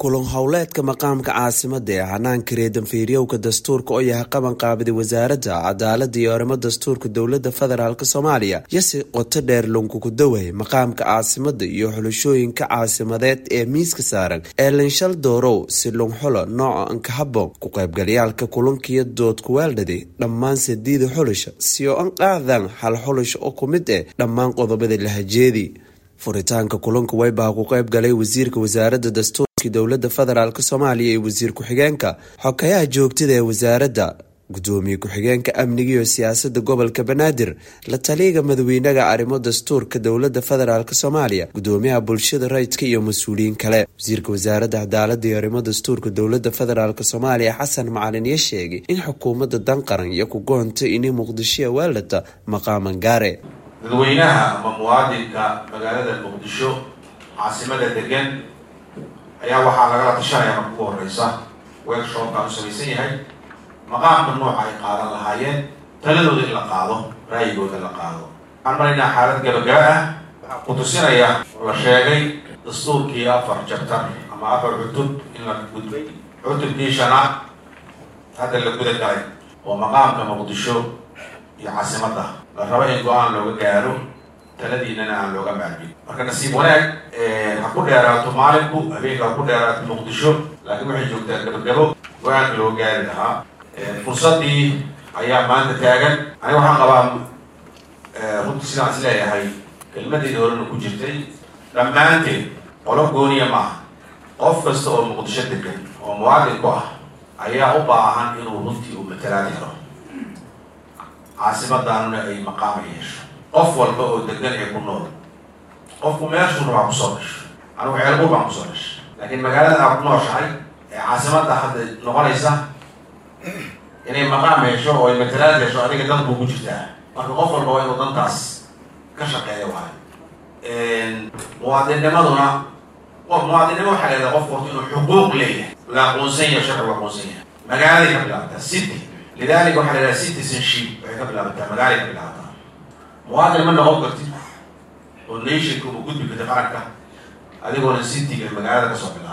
kulan howleedka maqaamka caasimada ee hanaanka reedanfiiryowka dastuurka oo yahay qaban qaabiday wasaaradda cadaalada iyo arrimo dastuurka dowlada federaalk soomaaliya yose qoto dheer lunkukudawahay maqaamka caasimada iyo xulashooyinka caasimadeed ee miiska saaran ee linshal doorow si lunxulo nooca ankahaboon ku qaybgalayaalka kulankiyo dood kuweeldhadi dhammaan sadiida xulasha si oo an qaadaan hal xulasha oo ku mid eh dhammaan qodobada lahajeedii furitaanka kulanka waybaha ku qayb galay wasiirka wasaaradda dastuurka dowlada federaalk soomaaliya iyo wasiir ku-xigeenka xokayaha joogtada ee wasaaradda gudoomiye ku-xigeenka amniga iyo siyaasada gobolka banaadir la taliyaga madaweynaha arrimo dastuurka dowlada federaalk soomaaliya gudoomiyaha bulshada rayidka iyo mas-uuliyiin kale wasiirka wasaaradda cadaalada iyo arrimo dastuurka dowlada federaalk soomaaliya xasan macalin iyo sheegay in xukuumadda danqaran iyo ku goontay inay muqdishoa weeldhata maqaaman gaare dadweynaha ama muwaadinka magaalada muqdisho caasimada degan ayaa waxaa lagala tashanaya marka ugu horeysa workshopkaan u samaysan yahay maqaamka nooca ay qaadan lahaayeen taladooda in la qaado raayigooda la qaado waxaan maraynaa xaalad gabagaba ah waxaa ku tusinaya oo la sheegay dastuurkii afar jabtar ama afar cutub in la gudbay cutubkii shanaad hadda la guda galay oo maqaamka muqdisho iyo caasimadda la rabo in go-aan looga gaaro taladiinana aan looga maarmin marka nasiib wanaag ha ku dheeraato maalinku habeenka ha ku dheeraato muqdisho laakiin waxay joogtaa gabagabo go-aanka loo gaari lahaa fursadii ayaa maanta taagan aniga waxaan qabaa runtii sidaan is leeyahay kelmadeedii horena ku jirtay dhammaanteed qolo gooniya maaha qof kasta oo muqdisho degan oo muwaadin ku ah ayaa u baahan inuu runtii uu matalaad helo caasimaddaanuna ay maqaama yeesho qof walba oo degan ee ku nool qofku meeshuu rabaa kusoo dhasho anigu ceelbur baan kusoo dhashay laakiin magaalada aa ku nooshahay ee caasimadda hadda noqonaysa inay maqaam yeesho oo ay matalaad yeesho adiga dan buu ku jirtaa marka qof walba waa inuu dantaas ka shaqeeya waayo muwaadinnimaduna qof muwaadinnimo waxaa la yidhaha qofku horta inuu xuquuq leeyahay la aqoonsan yahay sharcigu aqoonsan yahay magaaladay ka bilaabtaa city lidalika waxaa la yidhaha citizenship waxay ka bilaabataa magaalay ka bilaabataa muwaadin ma noqon kartid oo nationka uma gudbi karti qaranka adigoona cityga magaalada kasoo bila